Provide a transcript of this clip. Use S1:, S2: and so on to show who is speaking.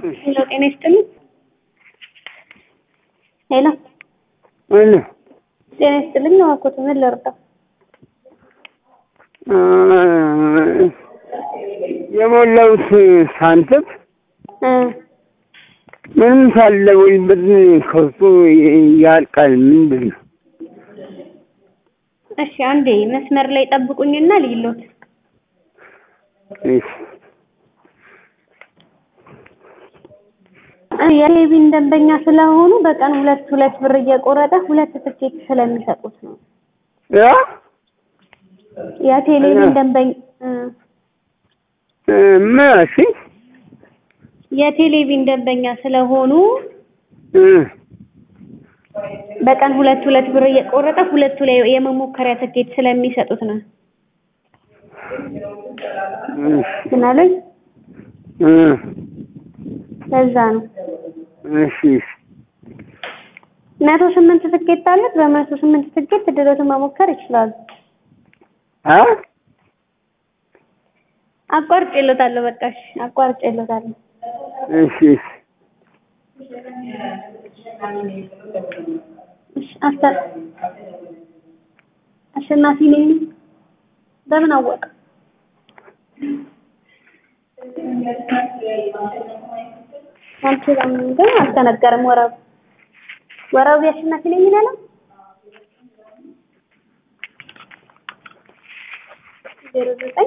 S1: ሄሎ ጤና ይስጥልኝ። ሄሎ
S2: ምን
S1: ጤና ይስጥልኝ። እባክዎት ምን ልርዳ?
S2: የሞላሁት ሳንቲም
S1: እ
S2: ምንም ሳለ ወይ ብር ከውስጡ ያልቃል። ምንድን ነው?
S1: እሺ አንዴ መስመር ላይ ጠብቁኝና ልይሎት።
S2: እሺ
S1: የቴሌቪዥን ደንበኛ ስለሆኑ በቀን ሁለት ሁለት ብር እየቆረጠ ሁለት ትኬት ስለሚሰጡት ነው።
S2: ያ
S1: የቴሌቪዥን ደንበኛ እ
S2: እ ምን አልሽኝ?
S1: የቴሌቪዥን ደንበኛ ስለሆኑ
S2: እ
S1: በቀን ሁለት ሁለት ብር እየቆረጠ ሁለቱ ላይ የመሞከሪያ ትኬት ስለሚሰጡት ነው።
S2: እሺ
S1: ምን አለኝ?
S2: እ
S1: ለዛ ነው።
S2: እሺ እሺ
S1: መቶ ስምንት ትኬት አለት። በመቶ ስምንት ትኬት ድረቱን መሞከር ይችላሉ።
S2: አ
S1: አቋርጬለታለሁ። በቃ እሺ አቋርጬለታለሁ።
S2: እሺ እሺ
S1: እሺ አስተ አሸናፊ ነኝ። በምን አወቀ? አንቺ ግን አልተነገረም። ወረቡ ወረቡ አሸናፊ ነኝ ይላል። ዜሮ ዘጠኝ